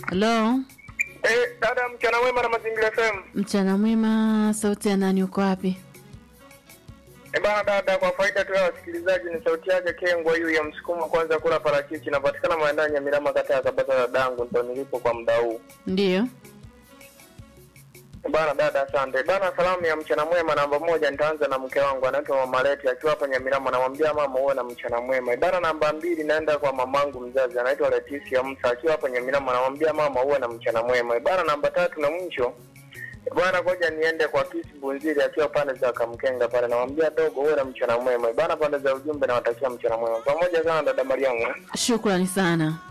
Halo, Eh, dada mchana mwema na Mazingira FM. mchana mwema. Sauti ya nani? Uko wapi? Eh, bana dada, kwa faida tu ya wasikilizaji ni sauti yake Kengwa hiyo ya msukumo kwanza kula parachichi inapatikana maeneo ya Mirama kata ya Kabata dadangu ndo nilipo kwa muda huu. Ndiyo. Eh, Bana dada, asante. Bana salamu ya mchana mwema namba moja nitaanza na mke wangu anaitwa Mama Leti akiwa hapa Nyamirama namwambia mama uwe na mchana mwema. Eh, Bana namba mbili naenda kwa mamangu mzazi anaitwa Leticia Musa akiwa hapa Nyamirama namwambia mama uwe na mchana mwema. Eh, Bana namba tatu na mwisho Bwana ngoja niende kwa Kisi Bunziri akiwa pande za Kamkenga pale, namwambia dogo, uwe na mchana mwema bana. Pande za ujumbe nawatakia mchana mwema pamoja sana, dada Mariamu. Shukrani sana.